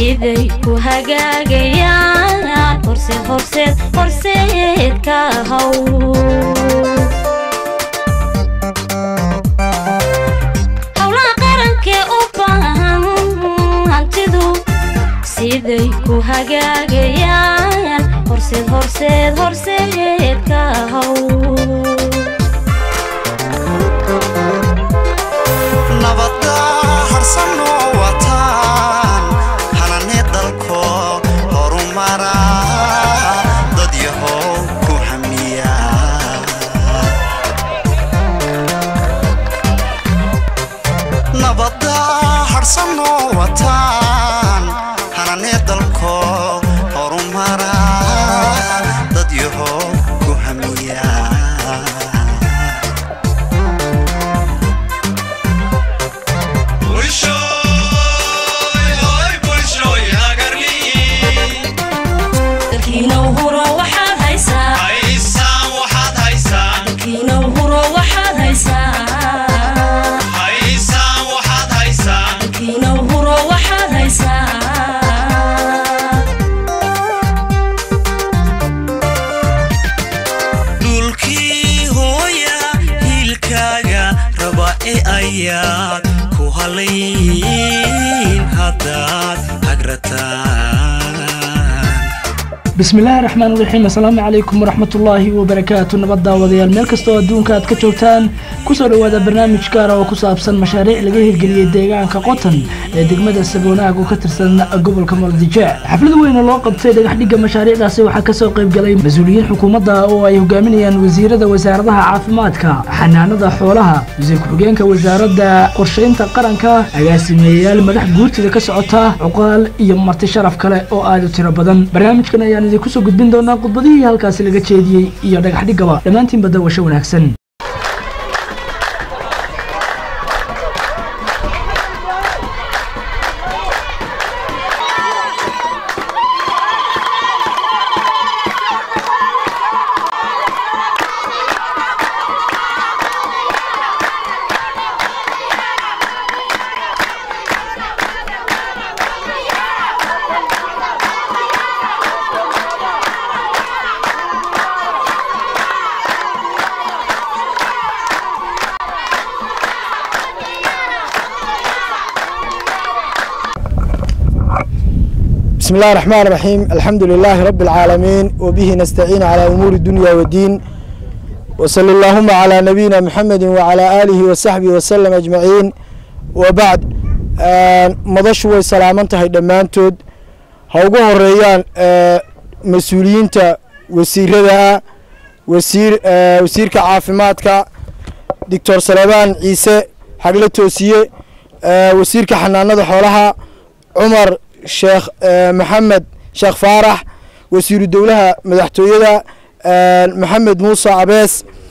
siday ku hagaagayaan horseed horseed horseed ka haw howlaha qarankee u baahan hantidu siday ku hagaagayaan horseed horseed horseed ka haw nabadda harsanoo wataan hanane dalko horumara dad yahow ku hamiya nabadda harsanoo wataan hanane dalko horumara dad yahow ku hamiya dalkiina huro waxaad haysaa dalkiina huro waxaad haysaa dalkiina huro waxaad haysaa dhulkii hooya hiilkaaga raba e ayaad ku halayn haddaad hagrataan bismillaahi raxmaan raxiim assalaamu calaykum waraxmatullaahi wabarakaatu nabad daawadayaal meel kastoo adduunka aad ka joogtaan kusoo dhowaada barnaamij gaara oo ku saabsan mashaariic laga hirgeliyey deegaanka qotan ee degmada saboonaag oo ka tirsan gobolka muqdijec xaflad weyn oo loo qabtay dhagaxdhigga mashaariicdaasi waxaa kasoo qayb galay mas-uuliyiin xukuumadda oo ay hogaaminayaan wasiirada wasaaradaha caafimaadka xanaanada xoolaha wasiir ku-xigeenka wasaaradda qorshaynta qaranka agaasimeeyayaal madax guurtida ka socota cuqaal iyo marti sharaf kale oo aad u tiro badan barnaamijkan ayaan idinku soo gudbin doonaa khudbadihii halkaasi laga jeediyey iyo dhagaxdhiggaba dhammaantiinba dawasho wanaagsan بسم الله الرحمن الرحيم الحمد لله رب العالمين وبه نستعين على أمور الدنيا والدين وصلى اللهم على نبينا محمد وعلى آله وصحبه وسلم أجمعين وبعد مضش وسلامنت هاي دمانتود هوغو هريان مسؤولين تا وسيرها وسير وسير كعافماتك دكتور سليمان عيسى حقلة توسية وسير كحنانة حولها عمر sheekh maxamed sheekh faarax wasiiru dowlaha madaxtooyada maxamed muuse cabees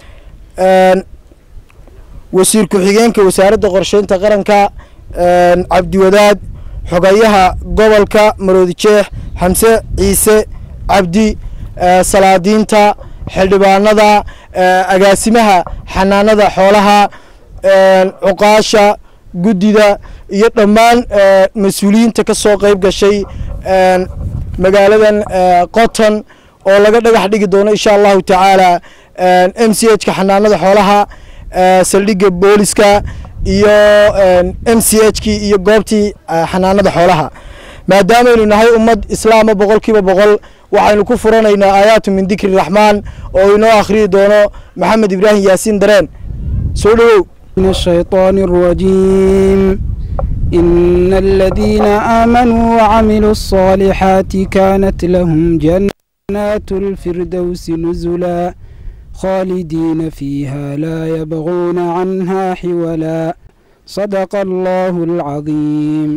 wasiir ku-xigeenka wasaaradda qorsheynta qaranka cabdiwadaad xogayaha gobolka maroodi jeex xamse ciise cabdi salaadiinta xildhibaanada agaasimaha xanaanada xoolaha cuqaasha guddida iyo dhammaan mas-uuliyiinta ka soo qayb gashay magaaladan qoton oo laga dhagax dhigi doono insha allahu tacaala m c h ka xanaanada xoolaha saldhigga booliska iyo m c h kii iyo goobtii xanaanada xoolaha maadaamaynu nahay ummad islaama boqol kiiba boqol waxaynu ku furanaynaa aayaatu min dikri raxmaan oo inoo akhriyi doono maxamed ibraahim yaasiin dareen soo dhowow من الشيطان الرجيم إن الذين آمنوا وعملوا الصالحات كانت لهم جنات الفردوس نزلا خالدين فيها لا يبغون عنها حولا صدق الله العظيم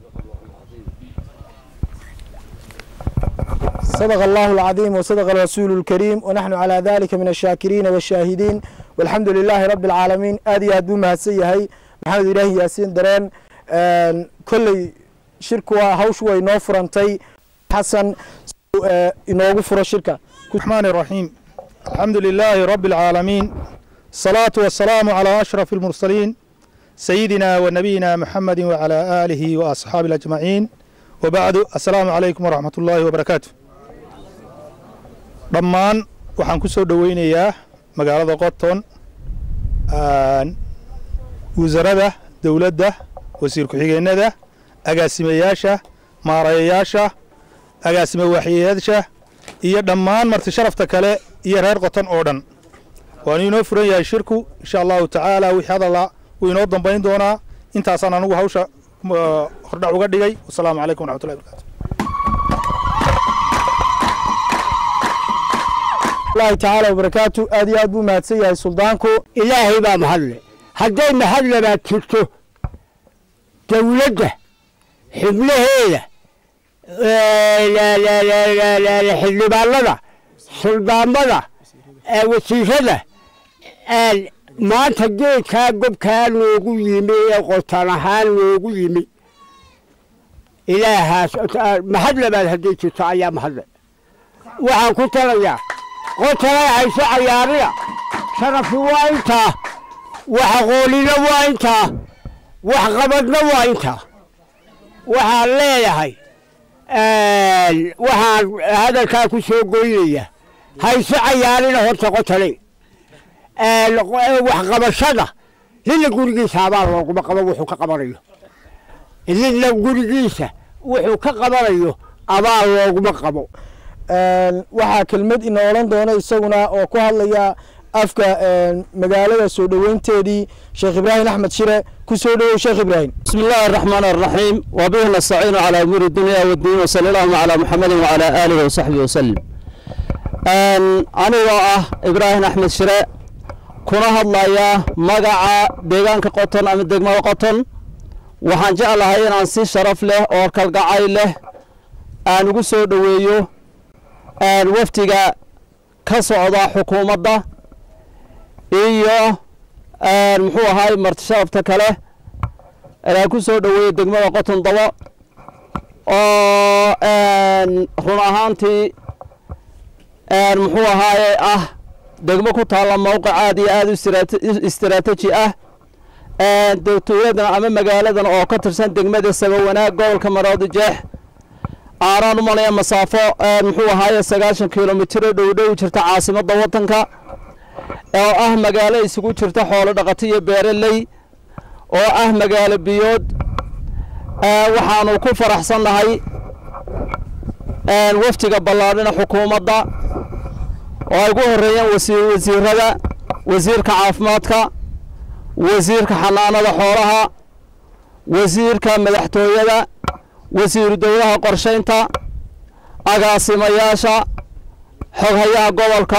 صدق الله العظيم وصدق الرسول الكريم ونحن على ذلك من الشاكرين والشاهدين والحمد لله رب العالمين آدي أدو مهسيهي محمد إلهي ياسين درين كل شركة هوش وينو فرنتي حسن inoogu furo shirka الرحمن الرحيم الحمد لله رب العالمين الصلاة والسلام على أشرف المرسلين سيدنا ونبينا محمد وعلى آله وأصحابه أجمعين wabacdu assalaamu calaykum waraxmat ullaahi wabarakaatu dhammaan waxaan ku soo dhoweynayaa magaalada qoton wasarada dowladda wasiir ku-xigeenada agaasimayaasha maarayayaasha agaasime waaxiyayaasha iyo dhammaan marti sharafta kale iyo reer qoton oo dhan waanu inoo furan yahay shirku insha allahu tacaala wixii hadalla wuu inoo dambayn doonaa intaasaan anugu hawsha hordhac uga dhigay wasalaamu calaykum waraxmatullahi barakaatu allahi tacaala wabarakaatu aad iyo aad buu mahadsan yahay suldaanku ilaahay baa mahadle hadday mahad labaad jirto dowladda xubnaheeda xildhibaanada suldaamada wasiirada maanta geedkaa gobkaa noogu yimi ee qotaan ahaan noogu yimi ilaahaas mahad labaad hadday jirto ayaa mahadle waxaan ku talayaa qotanay hayso cayaarida sharafi waa intaa wax aqoonina waa intaa wax qabadna waa intaa waxaan leeyahay waxaan hadalkaa ku soo goynaya hayso cayaarina horta qotanay waxqabashada nina gurigiisa abaal looguma qabo wuxuu ka qabanayo nina gurigiisa wuxuu ka qabanayo abaal looguma qabo waxaa kelmad ina odhan doona isaguna oo ku hadlaya afka magaalada soo dhoweynteedii sheekh ibraahim axmed shire ku soo dhowow sheekh ibraahim بسم الله الرحمن الرحيم وبه نستعين على أمور الدنيا والدين وصلى الله على محمد وعلى آله وصحبه وسلم أنا وآه إبراهيم أحمد شراء كنا هضلايا مقع ديغان كقطن أم الدقمة قطن وحان جعل هاي نانسي شرف له أو كالقعاي له أن قصو دويو أن وفتقا كسعودة حكومة دا إيو أن محو هاي مرتشرف تكاله inaan ku soo dhoweeyey degmada qoton dabo oo run ahaantii muxuu ahaaye ah degmo ku taalla mowqic aad iyo aad u istiraataji ah dowladan ama magaaladan oo ka tirsan degmada sabawanaag gobolka maroodi jeex aanaan u malaya masaafo muxuu ahaaye sagaashan kilomitiro dhowdhow jirta caasimadda waddanka oo ah magaalo isugu jirta xoolo dhaqato iyo beereley oo ah magaalo biyood waxaanu ku faraxsannahay waftiga ballaadhina xukuumadda oo ay ugu horreeyeen wasiirada wasiirka caafimaadka wasiirka xanaanada xoolaha wasiirka madaxtooyada wasiiru dowlaha qorshaynta agaasimayaasha xoghayaha gobolka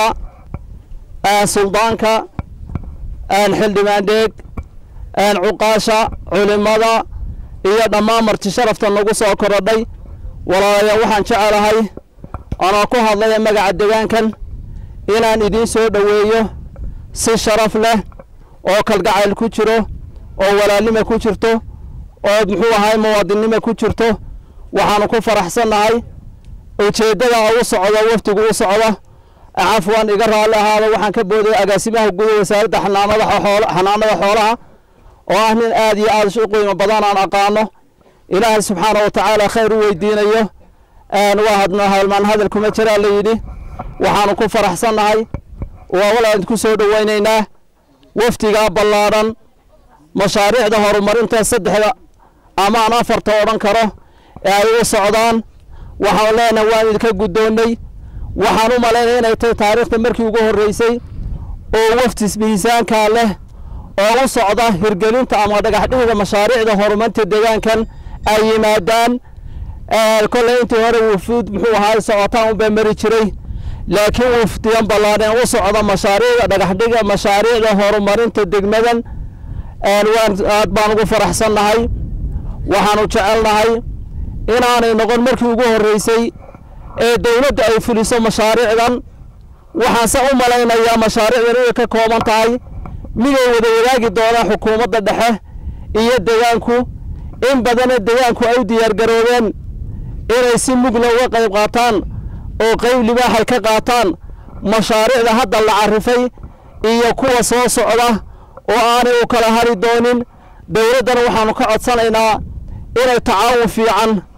suldaanka xildhibaan dheeg cuqaasha culimada iyo dhammaan marti sharafta nagu soo korodhay walaalayaal waxaan jecelahay anoo ku hadlaya magaca degaankan inaan idiin soo dhoweeyo si sharaf leh oo kalgacayl ku jiro oo walaalnima ku jirto oo muxuu ahay muwaadinnima ku jirto waxaanu ku faraxsannahay ujeeddada u socdo wafdigu u socdo cafwan iga raalli ahaado waxaan ka boodaya agaasimaha guud wasaaradda xanaanada xanaanada xoolaha oo ah nin aad iyo aad u qiimo badan aan aqaano ilaahay subxaana wa tacaala khayr u weydiinayo waa hadna halmaan hadal kuma jiraa la yidhi waxaanu ku faraxsannahay waa walaan ku soo dhoweynaynaa wafdigaa ballaadhan mashaariicda horumarinta saddexda amaan afarta odhan karo ee ay u socdaan waxaan leenahay waan idinka guddoonnay waxaan u malaynaya inay tahay taariikhda markii ugu horreysay oo waftis miisaankaa leh oo u socda hirgelinta ama dhagaxdhigida mashaariicda horumarinta deegaankan ay yimaadaan kolley intii hore wufuud muxuu ahaa socotaan unbaa mari jiray laakiin wufdiyan ballaadheen u socda mashaariicda dhagaxdhiga mashaariicda horumarinta degmadan waan aad baan ugu faraxsannahay waxaanu jecelnahay inaanay noqon markii ugu horreysay ee dowladda ay fuliso mashaariicdan waxaanse u malaynayaa mashaariicdan inay ka kooban tahay miday wada wadaagi doonaan xukuumadda dhexe iyo degaanku in badana degaanku ay u diyaargaroobeen inay si mugla uga qayb qaataan oo qayb libaaxay ka qaataan mashaariicda hadda la carifay iyo kuwa soo socda oo aanay u kala hari doonin dowladdana waxaanu ka codsanaynaa inay tacaawun fiican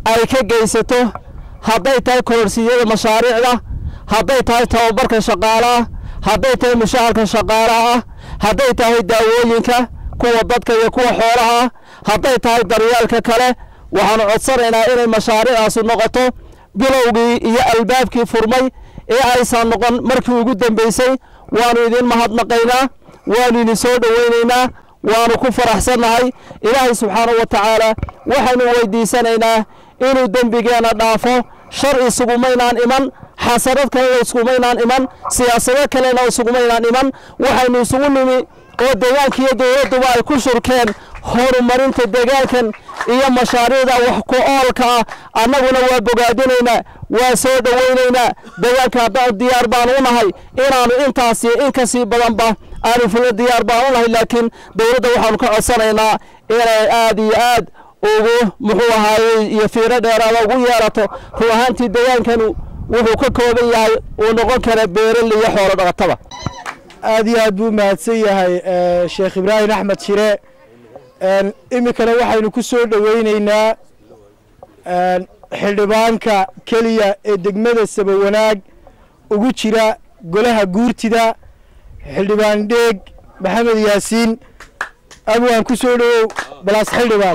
ay ka geysato hadday tahay kororsiyada mashaariicda hadday tahay tababarka shaqaalaha hadday tahay mushaharka shaqaalaha ah hadday tahay daawooyinka kuwa dadka iyo kuwa xoolaha ah hadday tahay daryeelka kale waxaanu codsanaynaa inay mashaariicdaasi noqoto bilowgii iyo albaabkii furmay ee aysan noqon markii ugu dambeysay waanu idin mahadnaqaynaa waanu idin soo dhowaynaynaa waanu ku faraxsannahay ilaahay subxaanahu wa tacaala waxaynu weydiisanaynaa inuu dembigeenna dhaafo shar isugumaynaan iman xasanad kalena isugumaynaan iman siyaasado kalena isugumaynaan iman waxaynu isugu nimi oo deegaanka iyo dowladduba ay ku shurkeen horumarinta deegaankan iyo mashaariicda wax ku oolka ah annaguna waa bogaadinaynaa waa soo dhowaynaynaa deegaanka haddaan diyaar baan u nahay inaannu intaas iyo in kasii badanba aanu fulno diyaar baan u nahay laakiin dowladda waxaanu ka codsanaynaa inay aad iyo aad ugu muxuu ahaayey iyo fiiro dheeraada ugu yeerato run ahaantii deegaankanu wuxuu ka kooban yahay uu noqon kara beerali iyo xoolo dhaqataba aad iyo aad buu mahadsan yahay eh, sheekh ibraahim axmed shire En, iminkana waxaynu ku soo dhoweyneynaa en, xildhibaanka keliya ee degmada sabawanaag ugu jira golaha guurtida xildhibaan dheeg maxamed yaasiin abwaan ku soo dhowow balaas xildhibaan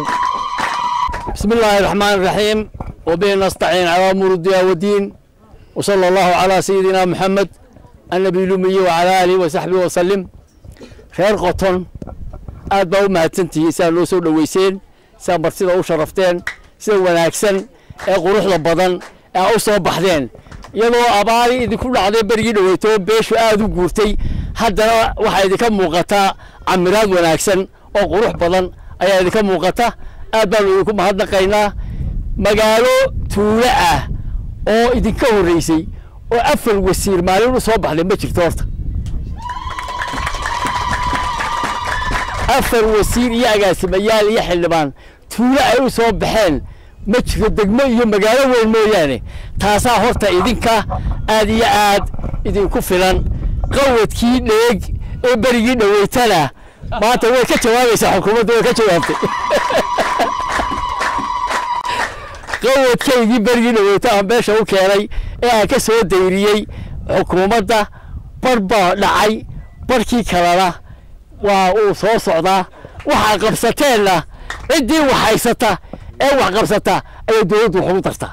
بسم الله الرحمن الرحيم وبه نستعين على أمور الدنيا والدين وصلى الله على سيدنا محمد النبي الأمي وعلى آله وصحبه وسلم خير قطن aad baa u mahadsantihiin sidaa noo soo dhoweyseen sidaa martida u sharafteen sida wanaagsan ee quruxda badan ee u soo baxdeen iyadoo abaari idinku dhacday berigii dhoweyto beeshu aad u guurtay haddana waxaa idinka muuqataa camiraad wanaagsan oo qurux badan ayaa idinka muuqata aad baanu idinku mahadnaqaynaa magaalo tuulo ah oo idinka horreysay oo afar wasiir maalin u soo baxday ma jirto horta afar wasiir iyo agaasimayaal iyo xildhibaan tuulo ay u soo baxeen ma jiro degmo iyo magaalo weyn mooyaane taasaa horta idinka aad iyo aad idinku filan qawadkii dheeg ee berigii dhoweytana maanta way ka jawaabaysaa xukuumadda way ka jawaabtay qawadkaygii berigii dhoweyta aan beesha u keenay ee aan ka soo dayriyey xukuumadda bar baa dhacay barkii kalena waa uu soo socdaa waxaa qabsateenna ciddii wax haysata ee wax qabsata ayay dowladdu wax ugu dartaa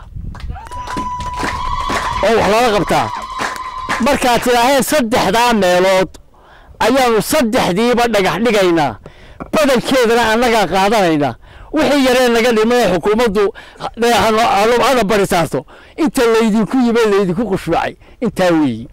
oo wax lala qabtaa markaad tidhaaheen saddexdaa meelood ayaanu saddexdiiba dhagax dhigaynaa badankeedana annagaa qaadanayna wixii yaree naga dhimay xukuumaddu hana bari saarto inta laydinku yime laydinku khushuucay intaa weeyi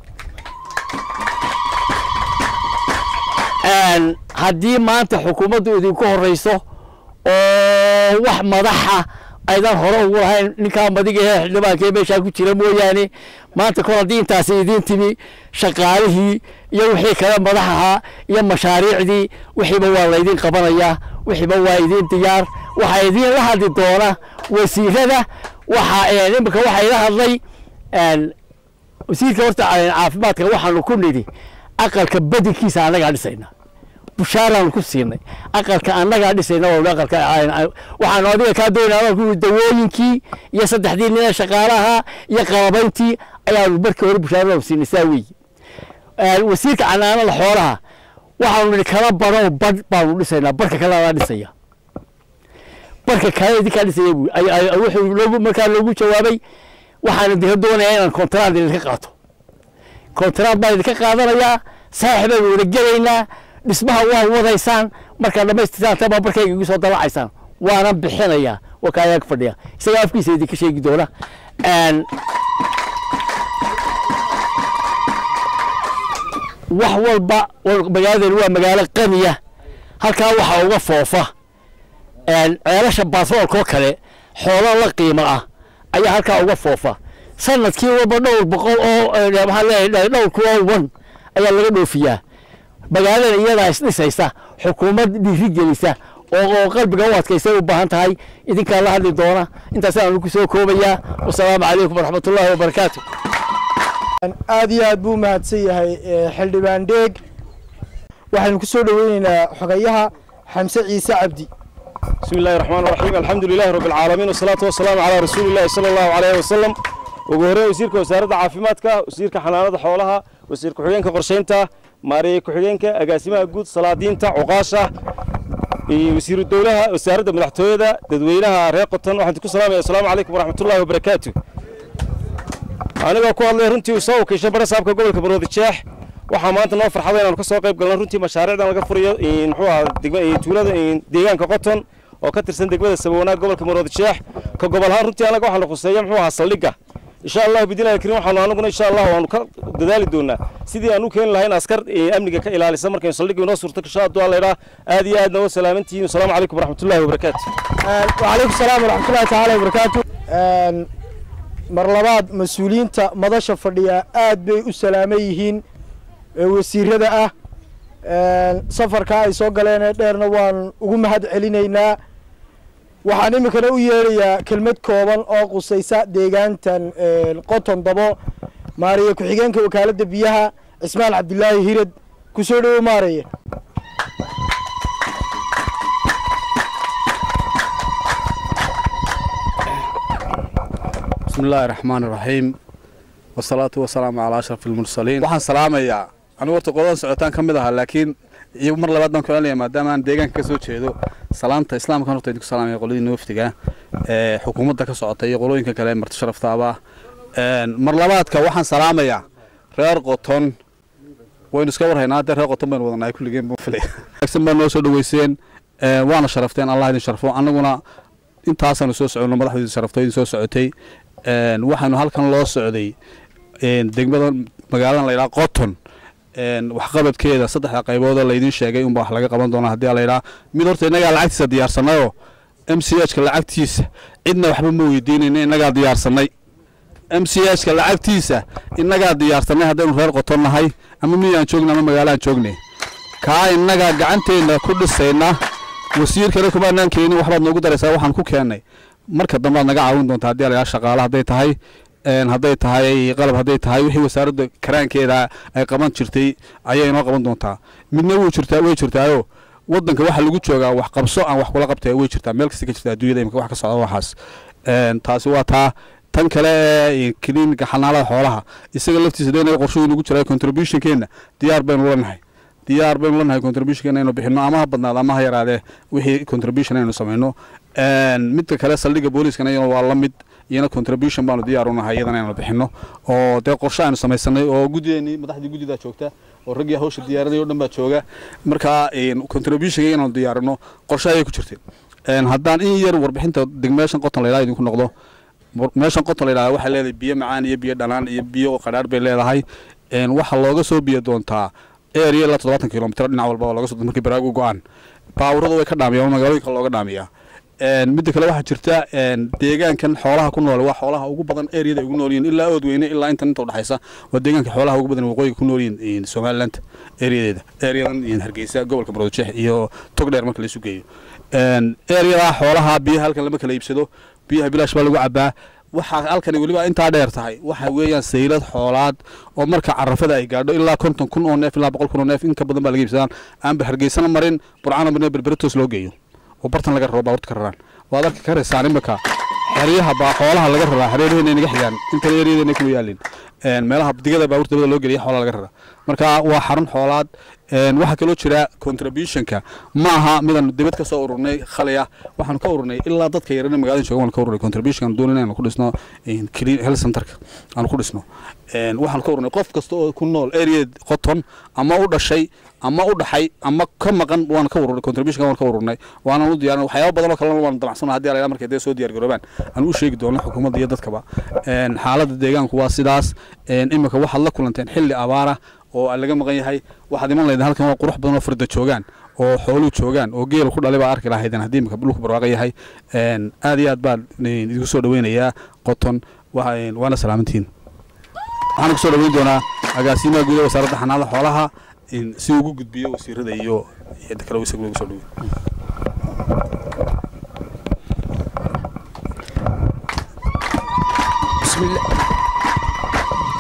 haddii maanta xukuumaddu idinku horeyso oo wax madaxa aydan hore ugu lahayn ninkaa madiga ee xildhibaanka ee meeshaa ku jira mooyaane maanta kor haddii intaasi idiin timi shaqaalihii iyo wixii kale madax ahaa iyo mashaariicdii wixiiba waa laydin qabanayaa wixiiba waa idiin diyaar waxaa idiin la hadli doona wasiirada waxa imika waxaa ila hadlay wasiirka horta caafimaadka waxaanu ku nidhi aqalka badankiisa annagaa dhisayna bushaaraanu ku siinay aqalka annagaa dhisayna waa aqalka waxaanu adiga kaa doonaa ku dawooyinkii iyo saddexdii nin ee shaqaalaha iyo qalabayntii ayaanu markii hore bushaaradaanu siinay saa weeye wasiirka canaanada xoolaha waxaanu nidhi kala badho badh baanu dhisaynaa barka kale adaa dhisaya barka kale idinkaa dhisaya buu wuxuu loogu markaa loogu jawaabay waxaan idinka doonayaa inaan kontraad idinka qaato kontraad baan idinka qaadanayaa saaxib baynu wada gelaynaa dhismaha waa wadaysaan markaad dhamaystirtaan tabaa barkayga igu soo dalacaysaan waana bixinayaa waa kaayaa ka fadhiya isaga afkiisa idinka sheegi doona wax walba magaaladani waa magaalo qaniya halkaa waxaa uga foofa ceelasha baatroolka oo kale xoolo la qiimo ah ayaa halkaa uga foofa sanadkii walba dhowr boqol oo maxaan leeyahay dhowr kuwa wan ayaa laga dhoofiyaa magaaladan iyadaa isdhisaysa xukuumad dhiirigelisa oo qalbiga u adkaysay u baahan tahay idinkaa la hadli doona intaasaan ku soo koobayaa wasalaamu calaykum waraxmat ullaahi wabarakaatu aad iyo aad buu mahadsan yahay xildhibaan dheeg waxaynu ku soo dhoweyneynaa xogayaha xamse ciise cabdi بسم الله الرحمن الرحيم الحمد لله رب العالمين والصلاة والسلام على رسول الله صلى الله عليه وسلم ugu horreyn wasiirka wasaaradda caafimaadka wasiirka xanaanada xoolaha wasiir ku-xigeenka qorsheynta maareeye ku-xigeenka agaasimaha guud salaadiinta cuqaasha iyo wasiiru dowlaha wasaaradda madaxtooyada dadweynaha reer qoton waxaan ku salaamaya asalaamu calaykum waraxmatullahi wabarakaatu anigoo ku hadlay runtii soo wakiisha bara saabka gobolka baroodi jeex waxaa maanta noo farxada inaanu ka soo qayb galno runtii mashaariicdan laga furayo muxuu ahaa degma tuulada deegaanka qoton oo ka tirsan degmada sabawanaag gobolka maroodi jeex ka gobol ahaan runtii anaga waxaanu khuseeya muxuu ahaa saldhigga insha allah bidilaahi kariim waxaanu anaguna insha allah waanu ka dadaali doonaa sidii aan u keeni lahayn askar amniga ka ilaalisa markaynu saldhigga inoo suurto gasho hadduu alla idhaa aad iyo aadna wa salaamantihiin asalaamu calaykum waraxmatullahi wabarakaatu وعليكم السلام ورحمة الله تعالى وبركاته mar labaad mas-uuliyiinta madasha fadhiya aad bay u salaaman yihiin ee wasiirada ah safarkaa ay soo galeen ee dheerna waan ugu mahad celinaynaa waxaan iminkana u yeedhayaa kelmad kooban oo qusaysa deegaantan qoton dabo maariye ku-xigeenka wakaaladda biyaha cismaan cabdilaahi hirad kusoo dhowo maaraye بسم الله الرحمن الرحيم والصلاة والسلام على أشرف المرسلين waxaan salaamayaa anigu horta qoladan socotaan ka mid ahaa laakiin iyo mar labaad baan ku celinayaa maadaama aan deegaanka ka soo jeedo salaanta islaamka horta idinku salaamaya qoladii nooftiga ee xukuumadda ka socota iyo qolooyinka kale ee marti sharaftaaba mar labaadka waxaan salaamayaa reer qoton waynu iska warhaynaa haddee reer qoton baynu wadanahay kulligeen buu filay wanaagsan baa noo soo dhaweyseen waana sharafteen allah idin sharfo annaguna intaasaanu soo soconno madaxdu sharafto idin soo socotay waxaanu halkan loo socday degmada magaaladan layidhaha qoton waxqabadkeeda saddexda qaybood oo laydin sheegay unba wax laga qaban doonaa haddii layidhaha mid horta innagaa lacagtiisa diyaarsanayoo m c h ka lacagtiisa cidna waxba ma weydiinayna innagaa diyaarsanay m c h ka lacagtiisa innagaa diyaarsanay haddaynu reer qoton nahay ama miyaan joogna ama magaalaan joognay kaa innagaa gacanteenna ku dhisayna wasiirkana kumaanaan keenin waxbaad noogu daraysaa waxaan ku keennay marka dambe aad naga caawin doontaa haddii layaa shaqaale hadday tahay hadday tahay qalab hadday tahay wixii wasaaradda karaankeeda ay qaban jirtay ayay inoo qaban doontaa midna wuu jirtaa way jirtaayo waddanka waxa lagu joogaa wax qabso aan wax kula qabtay way jirtaa meel kasta ka jirta adduunyada imika wax ka socda waxaas taasi waa taa tan kale ee kiliinika xanaanada xoolaha isaga laftiisa dee qorshuhu nagu jira contributionkeena diyaar baynu lanahay diyaar baynu lanahay contributionkeena inaynu bixino ama ha badnaado ama ha yaraadee wixii contribution aynu samayno midka kale saldhigga booliiskana iyana waa la mid iyana contribution baanu diyaar unahay iyadana inaynu bixino oo dee qorshe aynu samaysanay oo guddideenii madaxdii guddidaa joogta oo raggii hawsha diyaarinay o dhan baa jooga markaa contributionka inaanu diyaarino qorshe ayay ku jirtay haddaan in yar warbixinta degmeeshan qoton la yidhaha idinku noqdo meeshan qoton la yidhaha waxay leedahay biyo macaan iyo biyo dhanaan iyo biyo qadhaadh bay leedahay waxaa looga soo biyo doontaa area ilaa toddobaatan kilomitr dhinac walba oo laga soo markii baraagu go-aan baawurada way ka dhaamiyaan magaalooyinka looga dhaamiyaa midda kale waxaa jirta deegaankan xoolaha ku nool waa xoolaha ugu badan areada ay ugu nool yihiin ilaa oodweyne ilaa intan inta udhexaysa waa deegaanka xoolaha ugu badan waqooyiga ku nool yihiin somaliland areadeeda areadan hargeysa gobolka maroodijeex iyo togdheer marka laisu geeyo areadaa xoolaha biyaha halkan lama kala iibsado biyaha bilaash baa lagu cabaa waxaa halkani weliba intaa dheer tahay waxa weeyaan saylad xoolaad oo marka carafada ay gaadho ilaa konton kun oo neef ilaa boqol kun oo neef in ka badan baa laga iibsadaan aanba hargeysana marin burcana marin berberetoos loo geeyo oo bartan laga raro baaburta ka raraan waad arki karaysaan imika xeryaha baa xoolaha laga raraa xeryaheenna naga xigaan intan ereyadeena kuma yaalin meelaha digada baaburta dabada loo geliya xoolaha laga raraa marka waa xarun xoolaad waxaa kaloo jira contributionka ma aha midaan dibad ka soo ururnay khalaya waxaanu ka ururnay ilaa dadka yarana magaalada jooga waanu ka ururnay contribution doon inaynu ku dhisno clean health centerka aanu ku dhisno waxaanu ka ururnay qof kasta oo ku nool area qoton ama u dhashay ama u dhaxay ama ka maqan waanu ka ururnay contribution waanu ka ururnay waana u diyaarin waxyaabo badan oo kalena waanu damacsana haddii alayla markay dee soo diyaar garoobaan aan u sheegi doono xukuumadda iyo dadkaba xaaladda deegaanku waa sidaas imika waxaad la kulanteen xilli abaara oo laga maqan yahay waxaad iman lahayd halkan waa qurux badan oo farda joogaan oo xooluhu joogaan oo geelu ku dhalay baa arki lahaydeen haddii imika dhulku barwaaqo yahay aad iyo aad baan idinku soo dhaweynayaa qoton waana salaamantihiin waxaan kusoo dhaweyn doonaa agaasimaha gudaha wasaaradda xanaanada xoolaha si ugu gudbiyo wasiirada iyo cidda kale isagu lagu soo dhaweey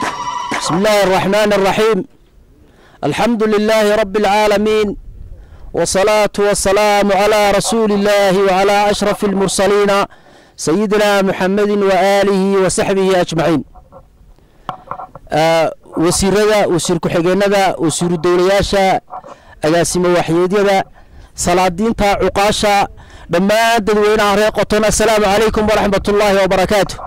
بسم الله الرحمن الرحيم الحمد لله رب العالمين والصلاة والسلام على رسول الله وعلى أشرف المرسلين سيدنا محمد وآله وصحبه أجمعين آه wasiirada wasiir ku-xigeenada wasiiru dowlayaasha agaasimo waxyeedyada salaadiinta cuqaasha dhammaan dadweynaha reer qoton assalaamu calaykum waraxmat ullaahi wabarakaatu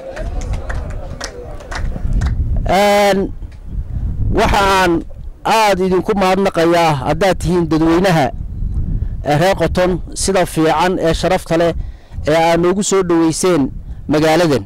waxaan aada idinku mahadnaqayaa haddaad tihiin dadweynaha reer qoton sida fiican ee sharafta leh ee aad noogu soo dhoweyseen magaaladan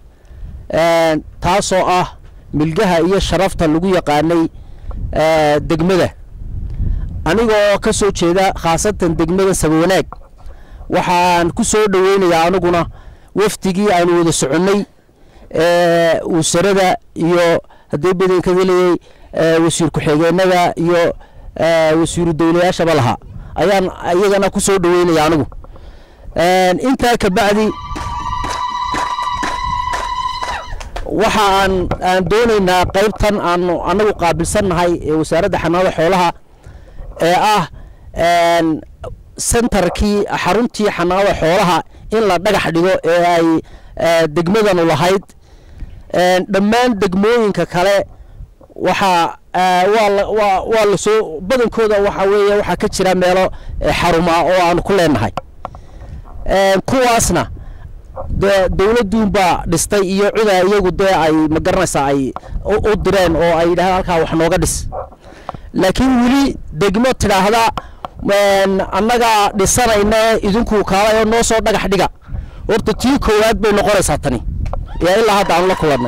taasoo ah milgaha iyo sharafta lagu yaqaanay degmada anigoo ka soo jeeda khaasatan degmada sabawanaag waxaan ku soo dhoweynayaa aniguna wafdigii aanu wada soconnay wasarada iyo haddii badankada leeyay wasiir ku-xigeenada iyo wasiiru dowlayaashaba lahaa ayaan iyagana ku soo dhoweynaya anigu intaa kabacdi waxa aan aan doonaynaa qaybtan aanu anagu qaabilsannahay ee wasaaradda xanaanada xoolaha ee ah sentarkii xaruntii xanaanada xoolaha in la dhagax dhigo ee ay degmadanu lahayd dhammaan degmooyinka kale waxaa waa waa lasoo badankooda waxa weeye waxaa ka jira meelo xarumaa oo aanu ku leenahay kuwaasna dee dowladduunbaa dhistay iyo cida iyagu dee ay ma garanaysaa ay u direen oo ay yidhahdaan halkaa wax nooga dhis laakiin weli degmo tidhaahda annagaa dhisanayna idinku kaalay oo noo soo dhagax dhiga horta tii koowaad bay noqonaysaa tani yaa ilaa hadda aanu la kulannay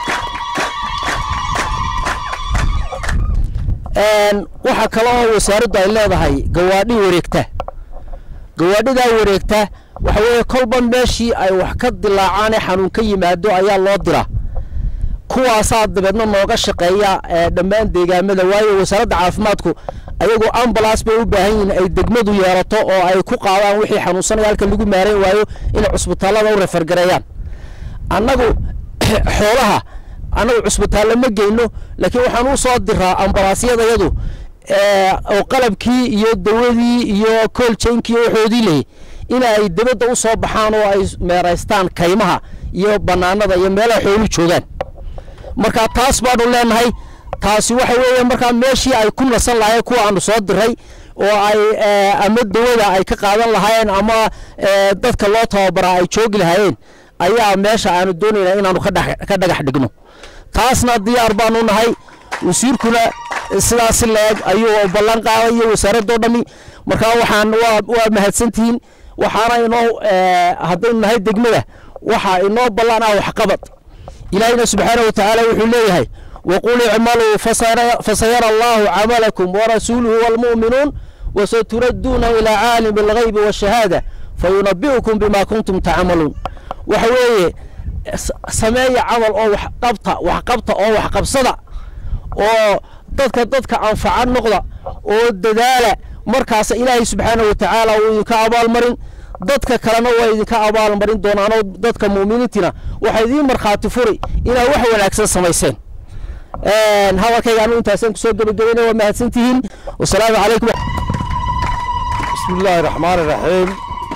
waxaa kale oo wasaaraddu ay leedahay gawaadhi wareegta gawaadhidaa wareegta waxa weeye kolba meeshii ay wax ka dilaacaane xanuun ka yimaado ayaa loo dira kuwaasaa dabeedna nooga shaqeeya dhammaan deegaamada waayo wasaaradda caafimaadku ayagoo ambulance bay u baahan yihiin ay degmadu yeelato oo ay ku qaadaan wixii xanuunsanaya halka lagu maarayn waayo inay cusbitaallada u refergareeyaan annagu xoolaha annagu cusbitaallo ma geyno laakiin waxaan u soo diraa ambalaasyadayadu oo qalabkii iyo dawadii iyo kooljankii iyo waxoodii leeyay in ay dibadda u soo baxaan oo ay meeraystaan kaymaha iyo bannaanada iyo meelaha xoolu joogaan marka taas baanu leenahay taasi waxa weeye markaa meeshii ay ku nasan lahayen kuwa aanu soo diray oo ay ama dawada ay ka qaadan lahaayeen ama dadka loo tababaraa ay joogi lahaayeen ayaa meesha aanu doonaynaa inaanu ka dhagax dhigno taasna diyaar baanu nahay wasiirkuna sidaasi leeg ayuu ballan qaaday iyo wasaaradoo dhammi markaa waxaan waa mahadsantihiin waxaana inoo haddaynu nahay degmada waxaa inoo ballan ah waxqabad ilaahina subxaana wa tacaala wuxuu leeyahay waqul icmaluu fasayara allahu camalakum warasuuluhu walmu'minuun wasaturadduuna ilaa caalimi alghaybi waashahaada fayunabi'ukum bima kuntum tacmaluun waxa weeye sameeya camal oo waxqabta waxqabta oo waxqabsada oo dadka dadka anfaca noqda oo dadaala markaas ilaahay subxaana wa tacaala uu idinka abaalmarin dadka kalena waa idinka abaalmarin doonaanoo dadka muuminiintina waxaa idiin markhaati furi inaad wax wanaagsan samayseen hadalkayga anu intaasaan kusoo gebagabayna waa mahadsantihiin wasalaamu calaykum bismi illaahi raxmaani raxiim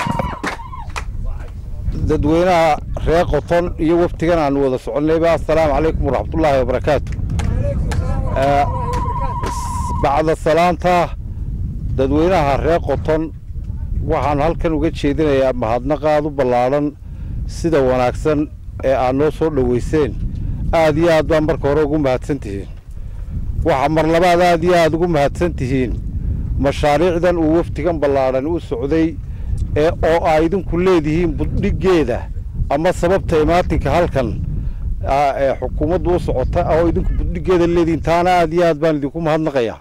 dadweynaha reer qoton iyo waftigan aanu wada soconnayba assalaamu calaykum waraxmatullaahi wabarakaatu bacda salaanta dadweynaha reer qoton waxaan halkan uga jeedinayaa mahadnaqaad u ballaadhan sida wanaagsan ee aad noo soo dhoweyseen aad iyo aad baa marka hore ugu mahadsan tihiin waxaa mar labaad aad iyo aad ugu mahadsan tihiin mashaariicdan uu wafdigan ballaadhan u socday ee oo aa idinku leedihiin buddhiggeeda ama sababta imaatinka halkan ee xukuumaddu u socota oo idinku buddhiggeeda leedihiin taana aad iyo aad baan idinku mahadnaqayaa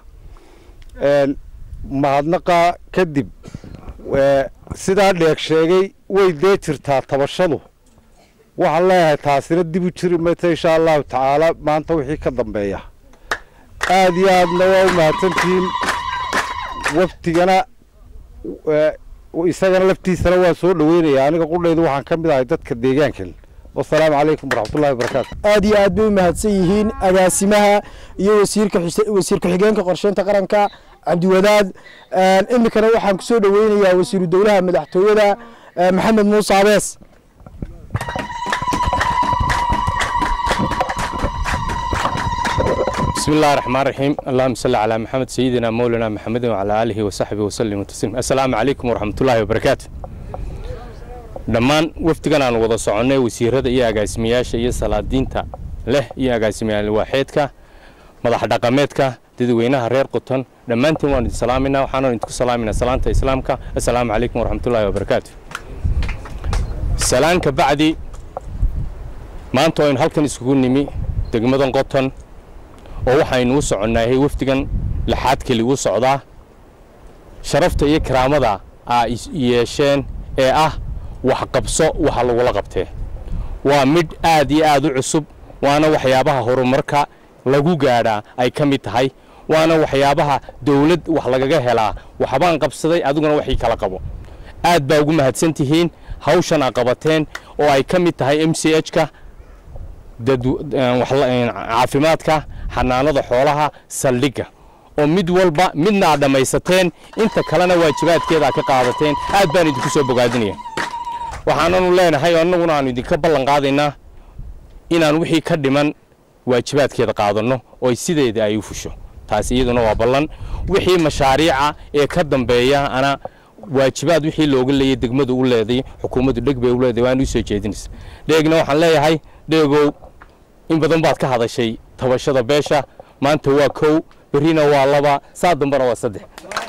mahadnaqa kadib sidaa dheeg sheegay way dee jirtaa tabashadu waxaan leeyahay taasina dib u jiri mayta insha allahu tacaala maanta wixii ka dambeeya aad iyo aadna waa u mahadsantihiin waftigana isagana laftiisana waan soo dhoweynayaa aniga qudhaydu waxaan ka mid ahay dadka deegaankan wasalaamu calaykum waraxmatullahi wabarakaatu aad iyo aad bay u mahadsan yihiin agaasimaha iyo wasiirka wasiir ku-xigeenka qorsheynta qaranka cabdiwadaad iminkana waxaan kusoo dhoweynayaa wasiiru dowlaha madaxtooyada maxamed muuse abees بسم الله الرحمن الرحيم اللهم صل على محمد سيدنا مولانا محمد وعلى آله وصحبه وسلم وتسلم السلام عليكم ورحمة الله وبركاته dhammaan wafdigan aan wada soconnay wasiirada iyo agaasimayaasha iyo salaadiinta leh iyo agaasimayaal waaxeedka madax dhaqameedka dadweynaha reer quton dhammaantiin waan idin salaaminaa waxaana idinku salaaminaa salaanta islaamka assalaamu calaykum waraxmatullaahi wabarakaatu salaan ka bacdi maanta aynu halkan isugu nimi degmadan qoton oo waxaynu u soconnahay wafdigan lixaad keli u socdaa sharafta iyo karaamada aa yeesheen ee ah waxqabso waxa lagula qabtee waa midh aad iyo aad u cusub waana waxyaabaha horumarka lagu gaadhaa ay ka mid tahay waana waxyaabaha dawlad wax lagaga helaa waxbaan qabsaday adiguna waxii kala qabo aad baa ugu mahadsan tihiin hawshan aa qabateen oo ay ka mid tahay m c h-ka caafimaadka xanaanada xoolaha saldhigga oo mid walba midna aad dhammaysateen inta kalena waajibaadkeeda aad ka qaadateen aad baan idinku soo bogaadinaya waxaananu leenahay annaguna aanu idinka ballan qaadaynaa inaan wixii ka dhiman waajibaadkeeda qaadanno oo sideeda ay u fusho taasi iyaduna waa ballan wixii mashaariica ee ka dambeeya ana waajibaad wixii looga leeyay degmadu u leeday xukuumaddu dheg bay u leeday waan u soo jeedinaysa dheegna waxaan leeyahay dheegow in badan baad ka hadashay tabashada beesha maanta waa kow berrina waa laba saa dambana waa saddex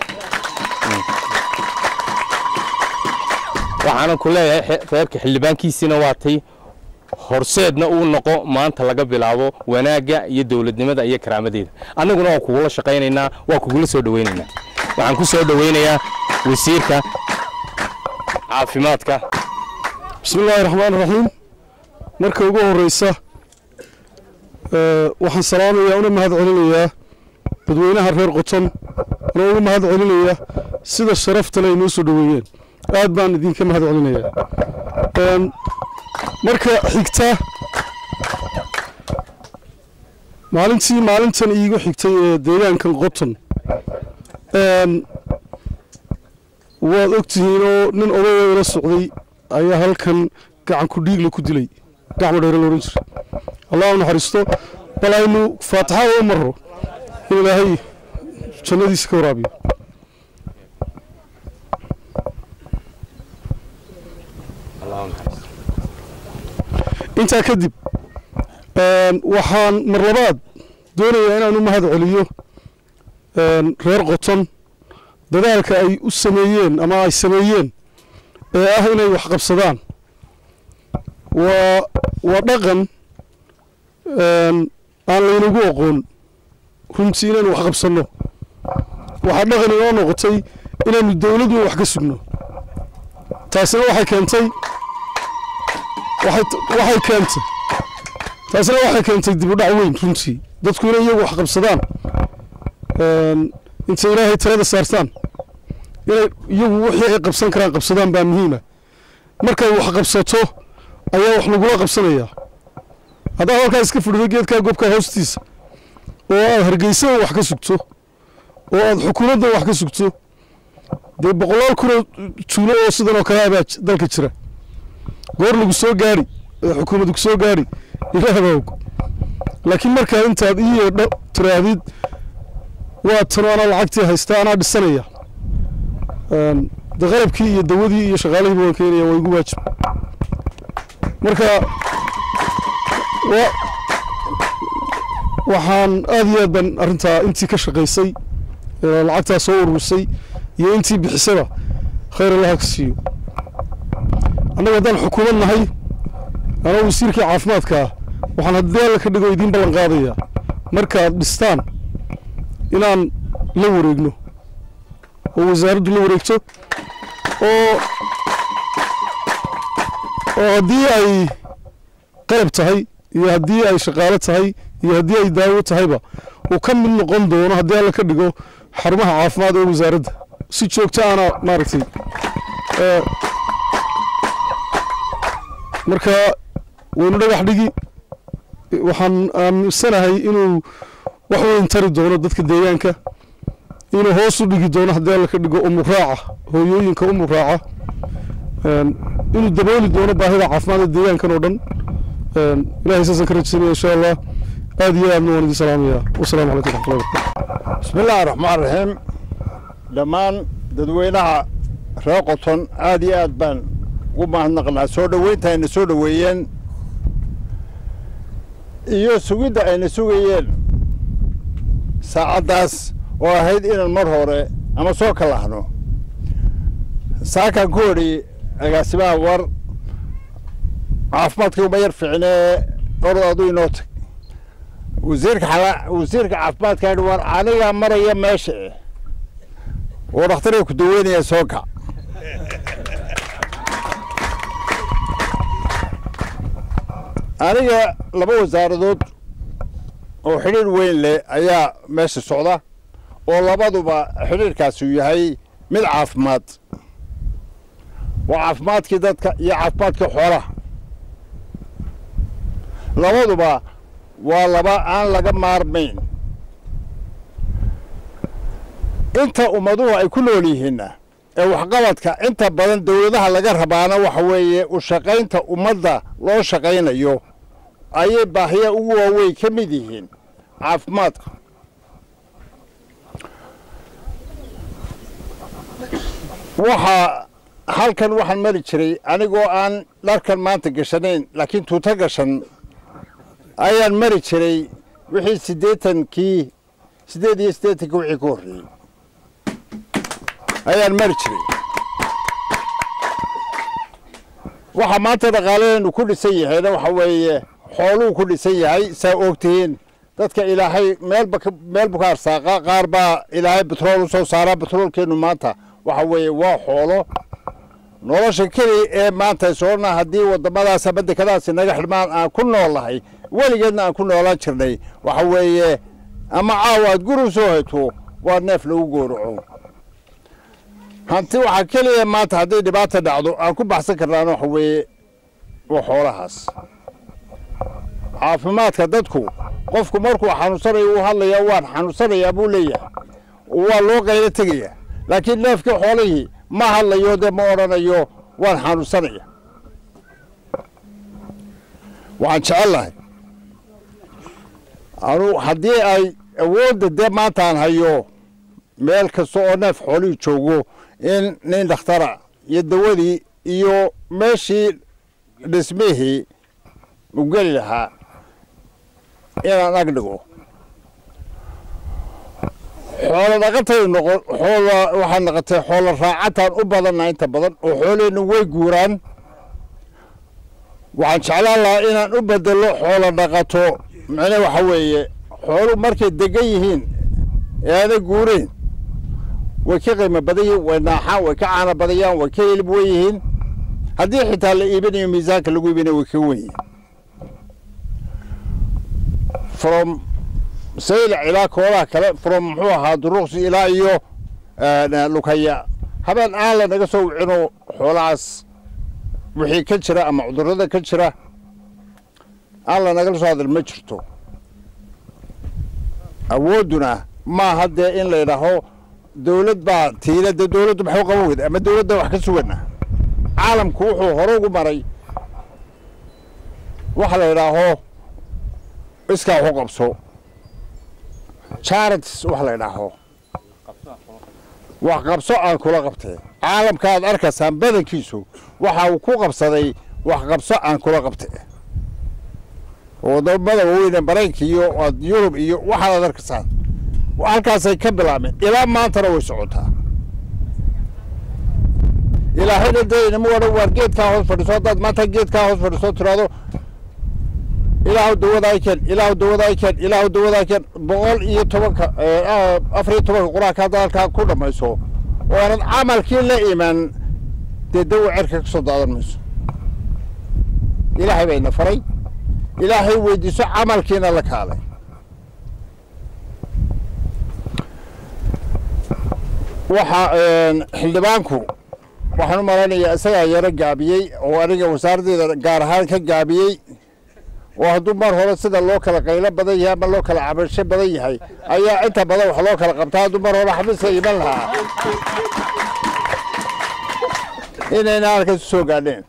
waxaanan ku leeyahay reerka xildhibaankiisiina waa tay horseedna uu noqo maanta laga bilaabo wanaagga iyo dowladnimada iyo karaamadeeda annaguna waa kugula shaqaynaynaa waa kugula soo dhowaynaynaa waxaan ku soo dhowaynayaa wasiirka caafimaadka bismi illaahi raxmaan raxiim marka ugu horreysa waxaan salaamayaa una mahad celinayaa dadweynaha reer qoton una ugu mahad celinayaa sida sharaftale ay noo soo dhoweeyeen aad baan idinka mahad celinayaa marka xigta maalintii maalintan iigu xigtay ee deegaankan qoton waad ogtihiin oo nin odayoo ila socday ayaa halkan gacan ku dhiigla ku dilay gacmo dheere la odhan jiray allah u naxariisto bal aynu faatixada u marro in ilaahay jannadiisa ka waraabiyo intaa kadib waxaan mar labaad doonayaa inaan u mahad celiyo reer qoton dadaalka ay u sameeyeen ama ay sameeyeen ee ah inay wax qabsadaan waa waa dhaqan aan laynagu aqoon runtii inaynu wax qabsanno waxaa dhaqan inoo noqotay inaynu dowladdu wax ka sugno taasina waxay keentay waxay keentay taasina waxay keentay dib u dhac weyn runtii dadku inay iyagu wax qabsadaan intay ilaahay talada saartaan inay iyagu wixii ay qabsan karaan qabsadaan baa muhiima markay wax qabsato ayaa wax lagula qabsanayaa haddaa halkaa iska fadhido geedkaa gobkaa hoostiisa oo aad hargeysada wax ka sugto oo aad xukuumadda wax ka sugto dee boqolaal kunoo tuulo oo sidan oo kale abaa dalka jira goor lagu soo gaari ee xukuumaddu ku soo gaari ilaah baa og laakiin markaa intaad ii yeedho tiraahdid waa tano anaa lacagtii haystaa anaa dhisanaya de qalabkii iyo dawadii iyo shaqaalihiiba waan keenaya waa igu waajib marka waxaan aad iyo aad baan arrintaa intii ka shaqaysay lacagtaa soo ururisay iyo intii bixisaba khayr allaha ka siiyo annaga haddaan xukuumad nahay anoo wasiirkii caafimaadka ah waxaan haddii alla ka dhigo idiin ballan qaadayaa markaad dhistaan inaan la wareegno oo wasaaraddu la wareegto oo oo haddii ay qalab tahay iyo haddii ay shaqaalo tahay iyo haddii ay daawo tahayba uu ka mid noqon doono haddii alla ka dhigo xarumaha caafimaad ee wasaaradda si joogto ana maaragtay marka waynu dhagax dhigi waxaan aaminsanahay inuu wax weyn tari doono dadka deegaanka inuu hoos u dhigi doono haddii alla ka dhigo umuraaca hooyooyinka umuraaca inuu dabooli doono baahida caafimaadka deegaankan oo dhan ilahay saasaan ka rajaysanaya insha allah aad iyo aadna waan idin salaamaya wasalaamu calaykum raxmatullahi wabarakatu bismi illaahi raxmaan raxiim dhammaan dadweynaha reer qoton aad iyo aad baan ugu mahadnaqnaa soo dhoweynta ayna soo dhoweeyeen iyo sugidda ayna sugayeen saacaddaas oo ahayd inaan mar hore ama soo kalahno saakaan ku odhi agaasimaha war caafimaadkii uma yar fiicnee orod aduu inoo tag wasiirka xala wasiirka caafimaadka yidhi war anigaa maraya meesha eh oo dhakhtarka ku daweynaya soo kac aniga laba wasaaradood oo xidhiir weyn leh ayaa meesha socda oo labaduba xidhiirkaasi uu yahay mid caafimaad waa caafimaadkii dadka iyo caafimaadkii xoolaha labaduba waa laba aan laga maarmayn inta ummaduhu ay ku nool yihiinna ee waxqabadka inta badan dowladaha laga rabaana waxa weeye u shaqaynta ummadda loo shaqaynayo ayay baahiya ugu waaweyn ka mid yihiin caafimaadka waxaa halkan waxaan mari jiray anigoo aan dharkan maanta gashanayn laakiin tuuto gashan ayaan mari jiray wixii siddeetankii siddeed iyo siddeetankii wixii ka horreeyey ayaan mari jiray waxaa maanta dhaqaaladeenu ku dhisan yahayna waxa weeye xooluu ku dhisan yahay saa ogtihiin dadka ilaahay meelba meelbu ka arsaaqa qaar baa ilaahay betrool u soo saaraa betroolkeennu maanta waxa weeye waa xoolo nolosha keliya ee maanta soona haddii waddamadaas ama dekadaasi naga xidhmaan aan ku noolnahay weligeedna aan ku noolaan jirnay waxa weeye ama caawa aad guri soo hayto waa neef lagu gowraco hanti waxaa keliya maanta hadday dhibaata dhacdo aan ku baxsan karnaana waxa weeye waa xoolahaas caafimaadka dadku qofku markuu xanuunsanayo uu hadlaya waan xanuunsanayaa buu leeyahay waa loo qaylo tegayaa laakiin neefkii xoolihii ma hadlayo dee ma odhanayo waan xanuunsanaya waxaan jecellahay anu haddii ay awoodda dee maantaan hayo meel kasta oo neef xoolihii joogo in nin dhakhtara iyo dawadii iyo meeshii dhismihii u geli lahaa inaan ag dhigo xoolo dhaqatay noqon xoola waxaa noqotay xoolo raacataan u badanna inta badan oo xooleennu way guuraan waxaan jeclaan lahaa inaan u bedelo xoolo dhaqato macne waxa weeye xoolu markay degan yihiin ee aana guureen way ka qiimo badan yihiin way naaxaan way ka caana badayaan way ka hilib wen yihiin haddii xitaa la iibinayo miisaanka lagu iibinayo way ka wen yihiin from saylac ilaa koolaha kale from muxuu ahaa duruqsi ilaa iyo lukaya habeen aan la naga soo wicino xoolahaas wixii ka jira ama cudurrada ka jira aan la nagala soo hadal ma jirto awoodduna maaha dee in la yidhaaho dawlad baa tiila dee dawladdu maxuu qaban weyda ama dawladda wax ka sugana caalamku wuxuu hore ugu maray waxa la yidhaaho iskaa waxu qabso charities wax la yidhaaho wax qabso aan kula qabtee caalamka aad arkaysaan badankiisu waxa uu ku qabsaday wax qabso aan kula qabtee wadamada waaweyne maraykanka iyo yurub iyo waxaad ad arkaysaan halkaasay ka bilaabeen ilaa maantana way socotaa ilaahayna dee inama odhan waar geedkaa hoos fadhiso haddaad maanta geedkaa hoos fadhiso tiraado ilaahu dawadaa keen ilaahu dawadaa keen ilaahu dawadaa keen boqol iyo tobanka afar iyo tobanka qur-aanka hadda halkaa ku dhammayso oo aanad camalkii la iman dee dawa cerka ka soo daadan mayso ilaahay bayna faray ilaahay weydiiso camalkiina la kaalay waxa xildhibaanku waxaan u malaynayaa isagaa yaro gaabiyey oo aniga wasaaraddeeda gaar ahaan ka gaabiyey oo hadduu mar hore sida loo kala qaylo badan yahay ama loo kala cabasho badan yahay ayaa inta badan wax loo kala qabtaa hadduu mar hore xafiiska iman lahaa inayna halkaas u soo gaadheen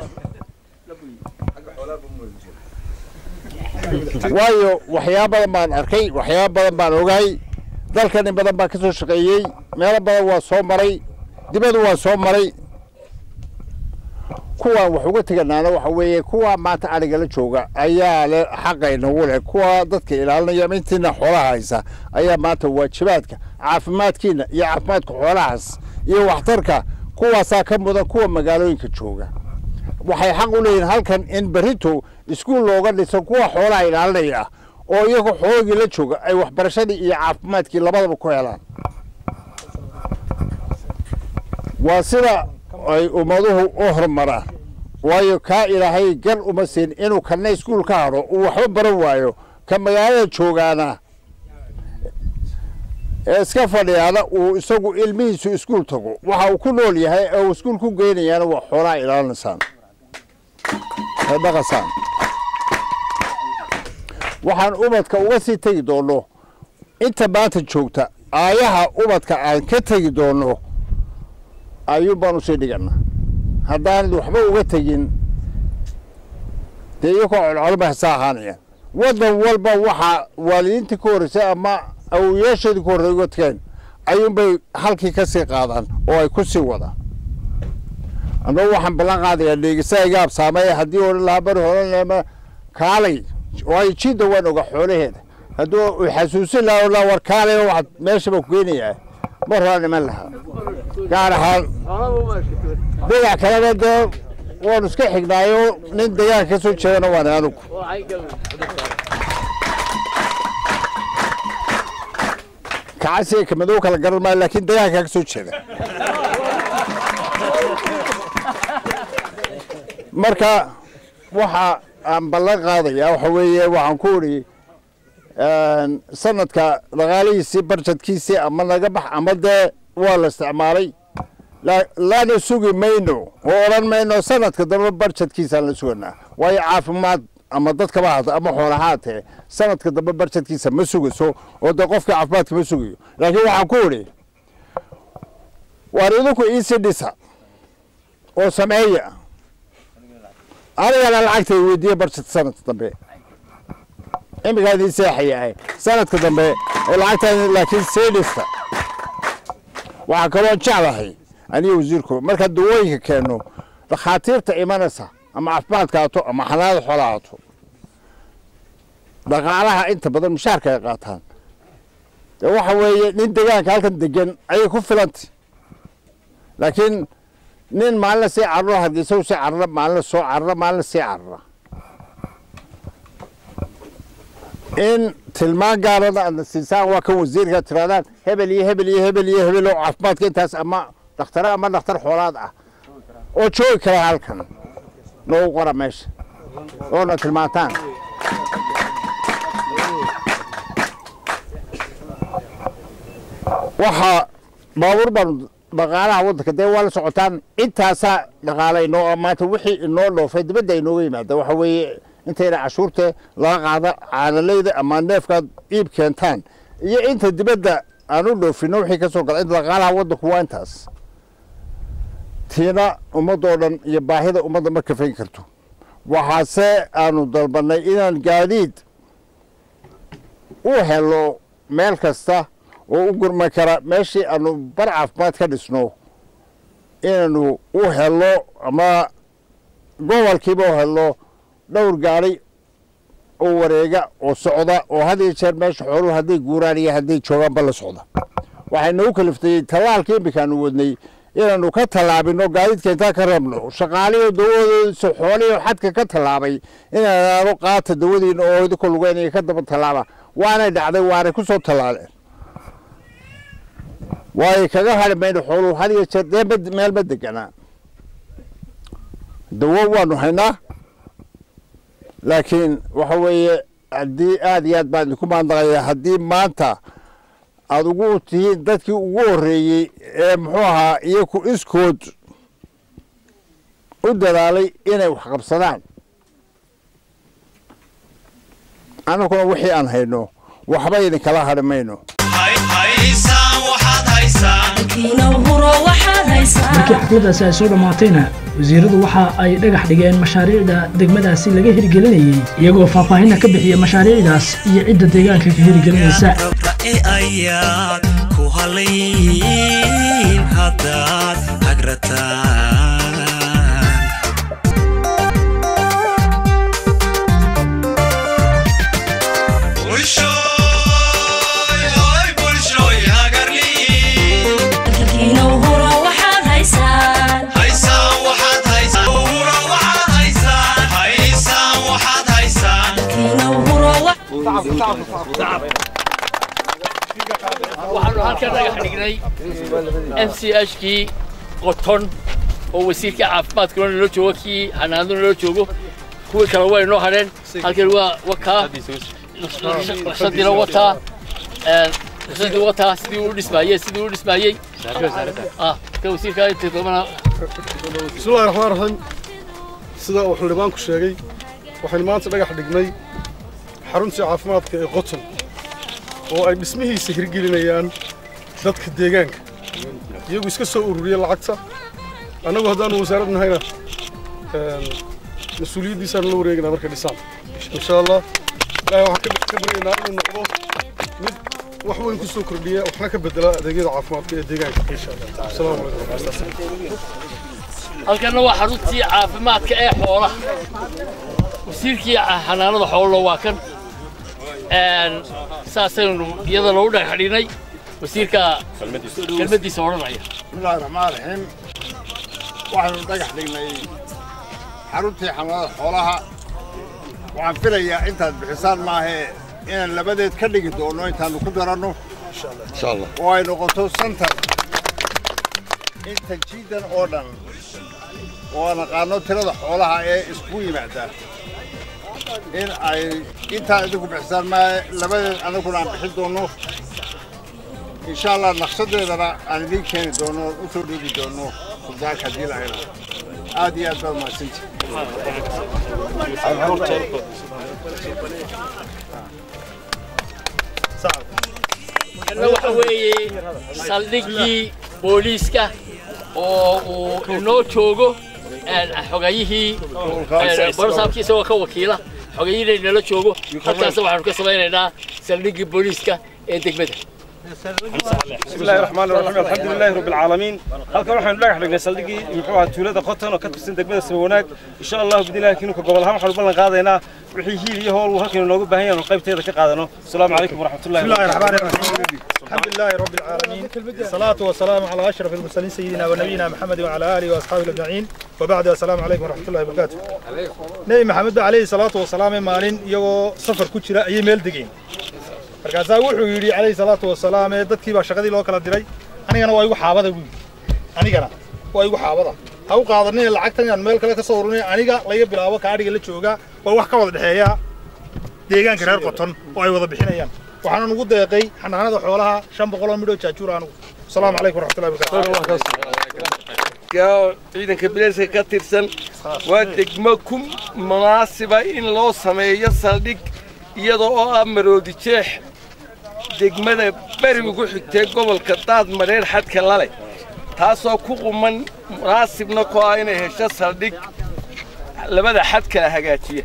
waayo waxyaaba badan baan arkay waxyaaba badan baan ogahay dalkan in badan baan ka soo shaqeeyey meelo badan waa soo maray dibadu waa soo maray kuwaan wax uga teganaana waxa weeye kuwa maanta arigala jooga ayaa le xaqa inagu leh kuwa dadka ilaalinaya ama intiina xoolaha haysa ayaa maanta waajibaadka caafimaadkiina iyo caafimaadka xoolahaas iyo waxtarka kuwaasaa ka mudan kuwa magaalooyinka jooga waxay xaq u leeyihin halkan in berrito iskuul looga dhiso kuwa xoolaha ilaalinaya oo iyagu xoogii la jooga ay waxbarashadii iyo caafimaadkii labadaba ku helaan waa sida ay ummaduhu u horumaraan waayo kaa ilaahay gar uma siin inuu kana iskuul ka hadho uu waxba baran waayo ka magaalada joogaana ee iska fadhiyaana uu isagu ilmihiisu iskuul tago waxa uu ku nool yahay ee uu iskuul ku geynayaana waa xoolaha ilaalinaysaan ee dhaqasaan waxaan ubadka uga sii tegi doonno inta maanta joogta aayaha ubadka aan ka tegi doonno ayuun baan usii dhigana haddaan waxba uga tegin dee iyakoo colcolba hasa ahaanayaan waddan walba waxaa waalidiintii ka horreysay ama awoyaashoodii ka horrey uga tageen ayuunbay halkii ka sii qaadaan oo ay ku sii wadaan annagu waxaan ballan qaadayaa dheegisa iga absaamay haddii odhan lahaa bari horanlema kaalay waayo jiidda waan oga xoolaheeda hadduu u xasuusin lahaa odhan lahaa war kaalay waxaad meeshaba ku geynayaa mar horaan iman lahaa gaar ahaan dhinac kalena dee waanu iska xignaayo nin deegaanka ka soo jeedana waan anugu kacasiga kamadow kala garan maayo laakiin deegaanka ka soo jeeda marka waxa aan ballan qaadayaa waxa weeye waxaan ku idhi sanadka dhaqaalihiisii barjadkiisii ama naga bax ama dee waa la isticmaalay lana sugi mayno oo odhan mayno sanadka dambe barjadkiisaan la suganaa waayo caafimaad ama dadkaba haata ama xoolahaatee sanadka dambe barjadkiisa ma sugayso oo dee qofka caafimaadka ma sugayo laakiin waxaan ku idhi waar idinku iisii dhisa oo sameeya anigana lacagta weydiiye barjad sanadka dambe iminkaa idin seexayahay sanadka dambe ee lacagta laakiin sii dhista waxaa kaloo jeclahay aniga wasiirku markaa dawooyinka keenno dhakhaatiirta imanaysa ama caafimaadka haato ama xanaanada xoolaha haato dhaqaalaha inta badan mushaarka ay qaataan dee waxa weeye nin degaanka halkan degan ayay ku filantay laakiin nin maalina sii carro hargeysa sii carra maalina soo carra maalina sii carra in tilmaan gaarana aadna siisaan waa kan wasiirka tirahdaan hebel iyo hebel iyo hebel iyo hebel oo caafimaadka intaas ama dhakhtare ama dhakhtar xoolaad ah oo joogi kara halkan noogu qora meesha oona tilmaantaan waxaa baabuur baan dhaqaalaha waddanka dee waa la socotaan intaasaa dhaqaala inoo maanta wixii inoo dhoofay dibadda inooga yimaada waxa weeye intayna cashuurta laga qaada caanalayda ama neefkaad iib keentaan iyo inta dibadda aan u dhoofino wixii ka soo gala inta dhaqaalaha waddanku waa intaas tiina ummadoo dhan iyo baahida ummadda ma kafayn karto waxaase aanu dalbannay inaan gaadiid u helo meel kasta oo u gurman kara meeshii aanu bar caafimaad ka dhisno inaanu u helo ama gobolkiiba u helo dhowr gaari oo wareega oo socda oo had iyo jeer meesha xooluhu hadday guuraan iyo hadday joogaanba la socda waxay nagu kaliftayey tallaalkii iminkaanu wadnay inaanu ka tallaabino gaadiidka intaan ka rabno shaqaaliyo dawadoodiisa xooliyo xadka ka tallaabay inaanu qaata dawadiina oo idinku lugeynaya ka daba tallaaba waanay dhacday waanay ku soo tallaaleen waayo kaga hadhi mayno xooluhu had iyo jeer dee meel ma deganaa dawo waanu haynaa laakiin waxa weeye haddii aad iyo aad baan idinku maandaqaya haddii maanta aada ugu tihiin dadkii ugu horreeyey ee muxuu ahaa iyaku iskood u dadaalay inay wax qabsadaan annaguna wixii aan hayno waxba idinkala hadhi mayno markii xafladaasi ay soo dhammaatayna wasiiradu waxa ay dhagax dhigeen mashaariicda degmadaasi laga hirgelinayey iyagoo faahfaahinna ka bixiya mashaariicdaas iyo cidda deegaanka ka hirgelinaysa e ayaad ku halayn haddaad hagrataan waxaanu halkan dhagax dhignay m c h kii qoton oo wasiirka caafimaadkuna nala joogo kii xanaanaduna nala joogo kuwii kale way noo hadheen halkan waa wakaa naqshadiina wataa naqshadii wataa sidii uu dhismaayey sidii uu dhismaayey ah ka wasiirka inta dambana bismillahi raxmaan raxiim sida uu xildhibaanku sheegay waxaynu maanta dhagax dhignay xaruntii caafimaadka ee qoton oo ay dhismihiisa hirgelinayaan dadka deegaanka iyagu iska soo ururiya lacagta annagu haddaanu wasaarad nahayna mas-uuliyaddiisaanu la wareegaynaa markay dhisaan insha allah ilaahay waxaan ka baryaynaa inuu noqdo mid wax weyn ku soo kordhiya waxna ka bedela adeegyada caafimaadka ee deegaanka insha allah asalaamu calaykum halkanna waa xaruntii caafimaadka ee xoolaha wasiirkii xanaanada xoolana waa kan saasaynu iyada loogu dhagax dhignay wasiirka kelmaddiisa odhanaya bismillahi raxmaan raxiim waxaynu dhagax dhignay xaruntii xanaanada xoolaha waxaan filayaa intaad bixisaan maahee inaan labadeed ka dhigi doonno intaannu ku daranno oo ay noqoto santar inta jiidan oo dhan oo aan aqaano tirada xoolaha ee isku yimaada in ay intaa idinku bixisaan maahe labadeed annaguna aan bixin doonno insha allah naqshadeedana aan idiin keeni doonno u soo dhiibi doonno suldaanka haddii la helo aad iyo aad baad mahadsanti kana waxa weeye saldhiggii booliiska oo uu inoo joogo xogayihii borosaabkii isagoo ka wakiila xogayihiina inala joogo halkaas waxaanu ka samaynaynaa saldhiggii booliiska ee degmada بسم الله الرحمن الرحيم الحمد لله رب العالمين halkan waxaanu dhagax dhignay saldhigii muxuu ahaa tuulada qoton oo ka tirsan degmada sabawanaag insha allah bidilaahi kinuka gobol ahaan waxaanu ballan qaadaynaa wixii hiil iyo howl uu halkan inoogu baahan yahay qaybteeda ka qaadano asalaamu calaykum waraxmatullahi بسم الله الرحمن الرحيم الحمد لله رب العالمين الصلاة والسلام على أشرف المرسلين سيدنا ونبينا محمد وعلى آله وأصحابه أجمعين وبعد السلام عليكم ورحمة الله وبركاته نبي محمد عليه الصلاة والسلام مالين يو سفر كتيرة أي ميل دقين markaasaa wuxuu yidhi calayhi salaatu wasalaam ee dadkii baa shaqadii loo kala diray anigana waa igu xaabada buu yidhi anigana waa igu xaabada ha u qaadanin lacagtan inaan meel kale ka soo ururin aniga laga bilaabo kaadhiga la joogaa waa wax ka wada dhexeeya deegaanka reer qoton oo ay wada bixinayaan waxaana nugu deeqay xanaanada xoolaha shan boqol oo midhoo jaajuur anugu asalaamu calaykum waraxmatullahi wabarakatu ciidanka bilayska ka tirsan waa degmo ku munaasiba in loo sameeyo saldhig iyada oo ah maroodi jeex degmada beri ugu xigtay gobolka daad mareer xadka lale taasoo ku quman munaasibna ku ah inay hesho saldhig labada xad kala hagaajiya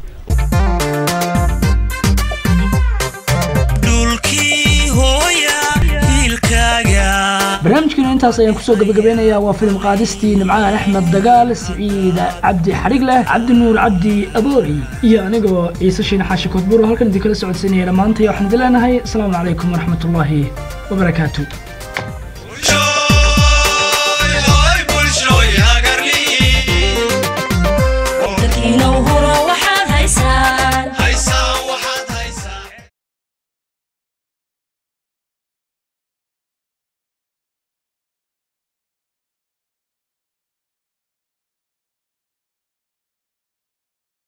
dhulkii hooya hiilkaaga barnaamijkeena intaas ayaan kusoo gabagabeynayaa waa filim qaadistii nimcaan axmed dagaal siciid cabdi xadhig leh cabdi nuur cabdi aboori iyo anigoo ciise shiine xaashi koodbuuro halkan idinkala socodsiinaya dhammaantay waxaan idin leenahay asalaamu calaykum waraxmatullaahi wabarakaatu